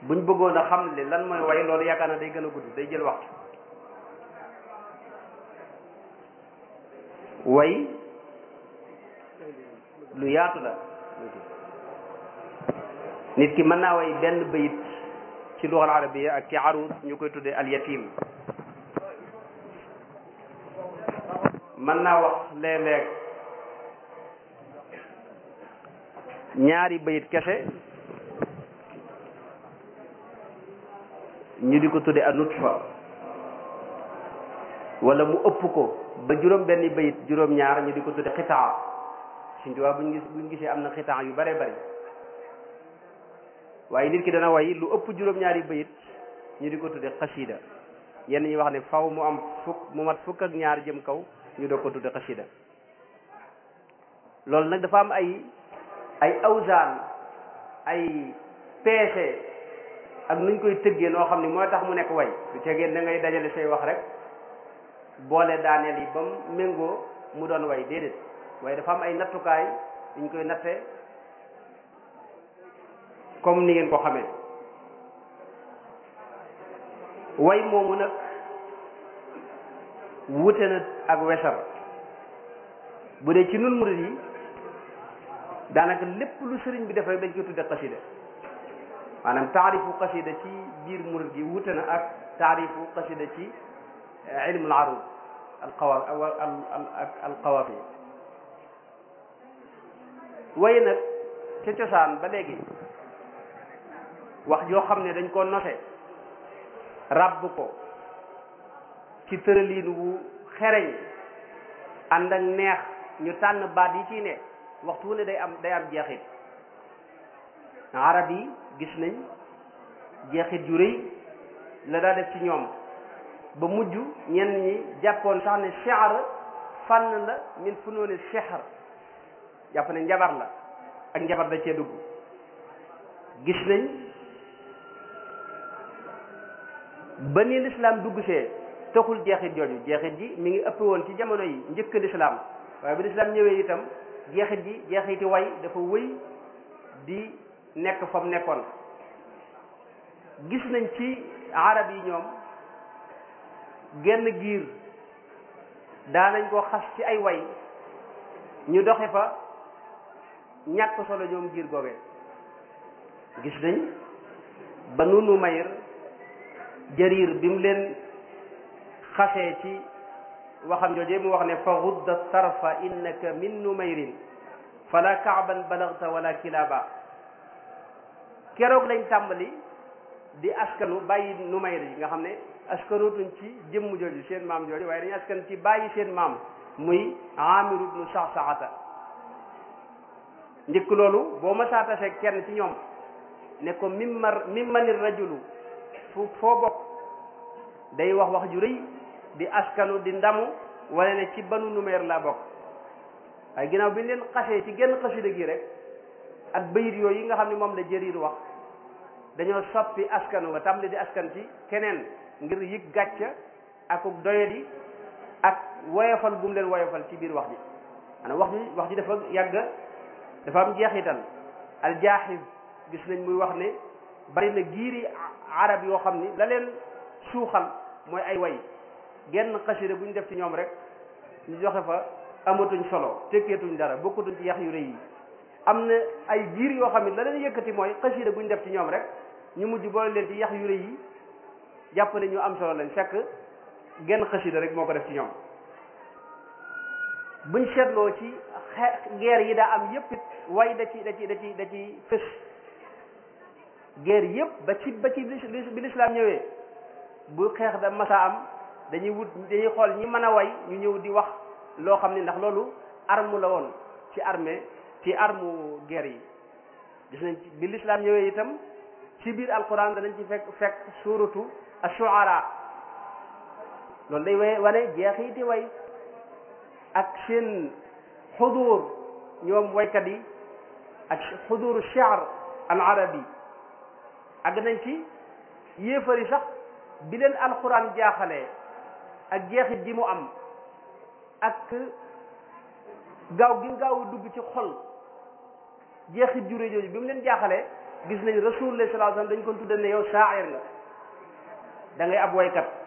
buñ bëggoon a xam le lan mooy way loolu yaakaar na day gën a gudd day jël waxtu way lu yaatu la nit ki mën naa way benn bayit ci luxal arabiya ak ci arus ñu koy tuddee al yatim mën naa wax léeg-léeg ñaari bayit kese ñu di ko tudde a nutfa wala mu ëpp ko ba juróom benn bayit juróom ñaar ñu di ko tudde xitaa suñ tuwaa buñ gis buñ gisee am na xitaa yu bare bari waaye nit ki dana way lu ëpp juróom ñaari bayit ñu di ko tudde xasida yenn ñi wax ne faw mu am fukk mu mat fukk ak ñaar jëm kaw ñu doog ko tudde xasida loolu nag dafa am ay ay awsaan ay peese ak nuñ koy tëggee noo xam ne mooy tax mu nekk way du tegee da ngay dajale say wax rek boole daaneel yi ba mu méngoo mu doon way déedéet waaye dafa am ay nattukaay yuñ koy natte comme ni ngeen ko xamee way moomu nag wute na ak wesar bu dee ci nun murid yi daanaka lépp lu sëriñ bi def rek dañ koy tudde xasida maanaam taarifu xasida ci biir murid gi wute na ak taarifu xasida ci ilmul arud al qawa al qawafi way nag ca cosaan ba léegi wax joo xam ne dañ ko nose ràbb ko ci tërëliin wu xereñ ànd ak neex ñu tànn baat yi ci ne waxtu wu ne day am day am jeexit arab yi gis nañ jeexit yu rëy la daa def ci ñoom ba mujj ñenn ñi jàppoon sax ne shi'r fànn la min funooni sihr jàpp ne njabar la ak njabar da cee dugg gis nañ ba ni lislaam dugg see taxul jeexit jooju jeexit ji mi ngi ëpp woon ci jamono yi njëkk lislaam waaye bi lislaam ñëwee itam jeexit ji jeexiti way dafa wëy di nekk fa mu nekkoon gis nañ ci arab yi ñoom genn giir daanañ ko xas ci ay way ñu doxe fa ñàkk solo ñoom giir googe gis nañ ba nunu mayr jarir bi mu leen xasee ci waxam jooje mu wax ne fa gudda tarfa innaka min numayrin fala kaaban balagta wala kilaba keroog lañ tàmbali di askanu bàyyi numayr yi nga xam ne askanutuñ ci jëmm jooju seen maam jooju waaye dañu askan ci bàyyi seen maam muy amir ibnu saxsaxata njëkk loolu boo ma saatase kenn ci ñoom ne ko mimmar mimmanir rajulu fu foo bokk day wax wax ju rëy di askanu di ndamu wane ne ci banu numéer laa bokk waaye ginnaaw bi ñu leen xasee ci genn xasida gi rek ak bayit yooyu yi nga xam ne moom la jëriir wax dañoo soppi askanu nga tàmbali di askan ci keneen ngir yëg gàcca ak doyadi ak woyofal bu mu leen woyofal ci biir wax ji maanaam wax ji wax ji dafa yàgg dafa am jeexital aljaaxiz gis nañ muy wax ne bari na giiri arab yoo xam ni la leen suuxal mooy ay way genn xasida bu ñu def ci ñoom rek ñu joxe fa amatuñ solo tekkeetuñ dara bokkatuñ ci yax yu rëy yi am na ay giir yoo xam ne la leen yëkkati mooy xasida bu ñu def ci ñoom rek ñu mujj boole leen ci yax yu rëy yi jàpp ne ñu am solo lañ fekk genn xasida rek moo ko def ci ñoom buñ seetloo ci guerre yi daa am yépp it way da ci da ci da ci da ci fës guerre yépp ba ci ba ci bi lislaam ñëwee bu xeex da masa am dañuy wut dañuy xool ñi mën a way ñu ñëw di wax loo xam ne ndax loolu arme la woon ci armée ci arme guerre yi gis nañ ci bi lislaam ñëwee itam ci biir alquran danañ ci fekk fekk suratu ash-shu'ara loolu day way wane jeexiti way ak seen xudur ñoom waykat yi ak xuduru shi'r al arabi àgg nañ ci yéefari sax bi leen alquran jaaxalee ak jeexit ji mu am ak gaaw gi gaaw dugg ci xol jeexit jure jooju bi mu leen jaaxalee gis nañ rasulullah sallallahu alayhi wasallam dañ ko tudde ne yow shaa'ir nga da ngay ab waykat